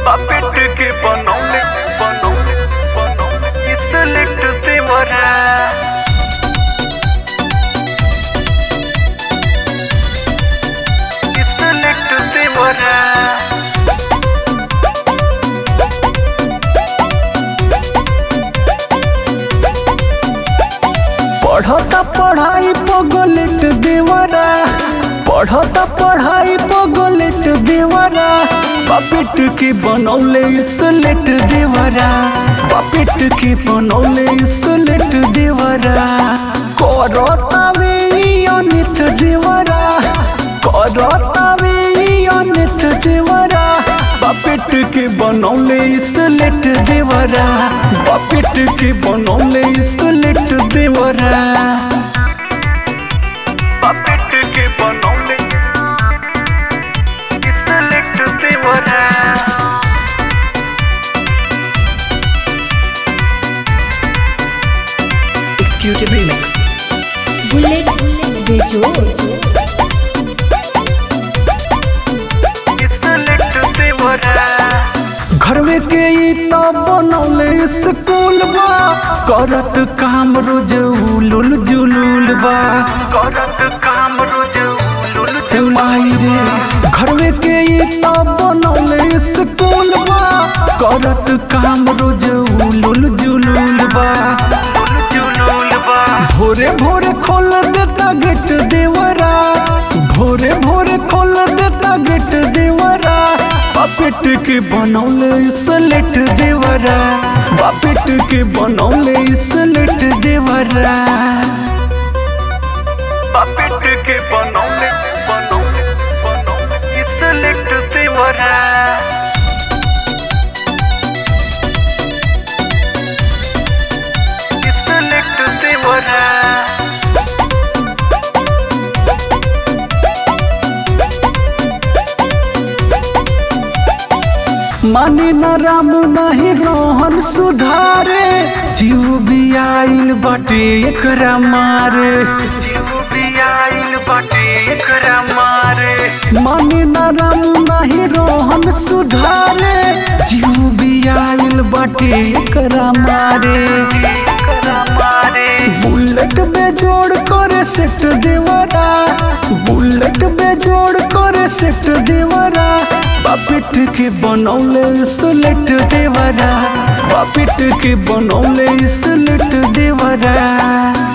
पपेट के बनौले बनौले बनौले स्लेट देवरा स्लेट देवरा पढ़ता पढ़ाई पगलेट देवरा पढ़ता पढ़ाई पगलेट देवरा पपेट के बनौले स्लेट देवरा पपेट के बनौले स्लेट देवरा करतावे ई अनित देवरा करतावे ई अनित देवरा पपेट के बनौले स्लेट देवरा पपेट के बनौले स्लेट देवरा पपेट के बनौले स्लेट देवरा Executive Remix. बुलेट बेजोड़ स्लेट देवरा घरवे के ई तो बनौले स्कूल बा करत काम रोज उलुल जुलुल बा करत काम रोज उलुल हे माई रे घरवे के ई तो बनौले स्कूल बा करत काम रोज उलुल जुलुल बा जुलुल बा भोरे भोरे खोल देता गेट देवरा भोरे भोरे खोल देता गेट देवरा बापेट के बनौले स्लेट देवरा बापेट के बनौले स्लेट देवरा पपेट के बनौले बनौले बनौले स्लेट देवरा स्लेट देवरा माने न राम नहीं रोहन सुधारे जीव भी आइल बाटे एकरा मारे जीव भी आइल बाटे एकरा मारे माने न राम नहीं रोहन सुधारे जीव भी आइल बाटे एकरा मारे एकरा मारे बुलेट बेजोड़ करे सेट देवरा बुलेट बेजोड़ करे सेट देवरा बापिट के बनौले स्लेट देवरा बापिट के बनौले स्लेट देवरा